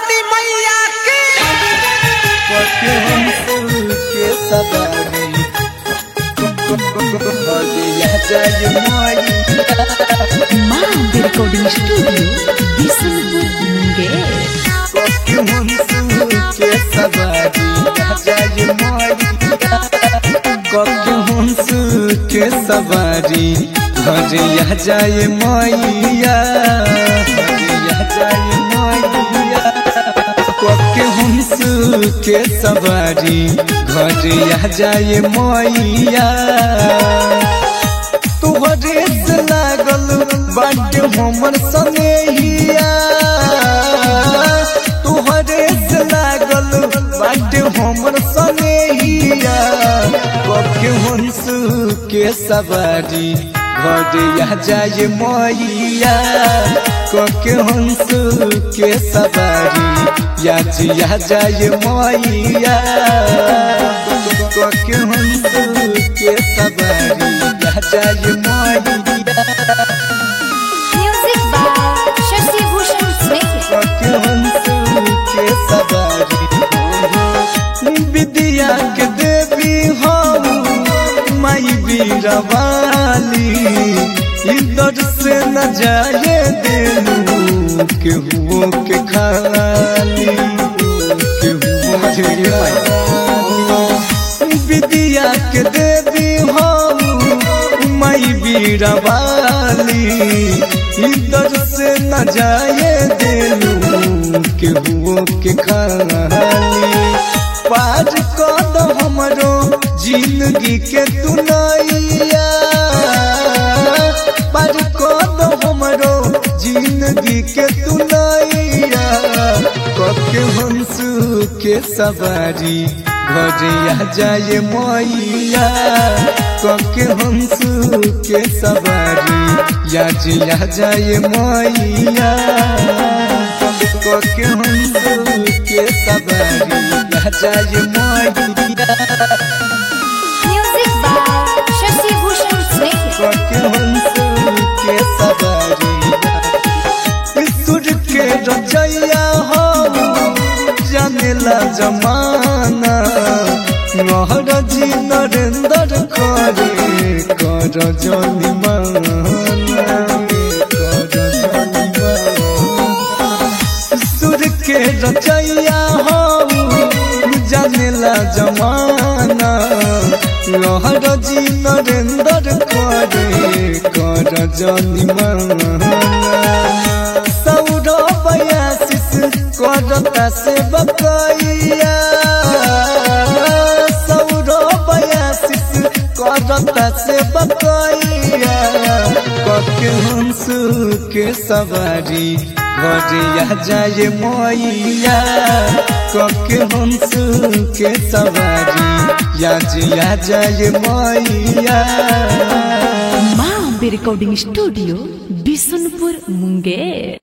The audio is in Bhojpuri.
वाली मैया की पके हम सुन के सवारी हदिया जाय माई माँ रिकॉर्डिंग स्टूडियो बिशनपुर मुंगेर पके हम सुन के सवारी जाय माई पके हम सुन के सवारी हदिया जाय मैया हदिया जाय मैया पके हंस के सवारी घरिया जाए मैया तुहरे से लागल बाटे हमर सनेहिया तुहरे से लागल बाटे हमर सनेहिया पके हंस के सवारी घरिया जाए मैया कके हंस के सवारी या जिया जाए मैया कके हंस के सवारी या जाए मैया Music by Shashi Bhushan Smith. कके हंस के सवारी विद्या के देवी हम माई बीरवाली इधर से न जाए देलू केहू के खाली केहू के खाली। विद्या के देवी हम माई बीरवाली इधर से न जाए देलू केहू के खाली पार कद हमरो जिंदगी के तू नैया पार कद हमरो जिंदगी के तू नैया कके हंस के सवारी घरिया जाए मैया कके हंस के सवारी या जिया जाए मैया कके हंस के सवारी या जाए मैया Music by Shashi Bhushan Smith. कके हंस के सवारी सुर के रचैया हो जानेला जमाना नहर जी नरेंद्र करे कर जनिमाना कर जनिमाना सुर के रचैया हो जानेला जमाना लहर जी नरेंद्र करे कर जनिमाना सौरभ आशीष करता से बकैया सौरभ आशीष करता से बकैया कके हंस के सवारी घरिया जाए मैया कके हंस के सवारी या जिया जाए मैया माँ रिकॉर्डिंग स्टूडियो बिशनपुर मुंगेर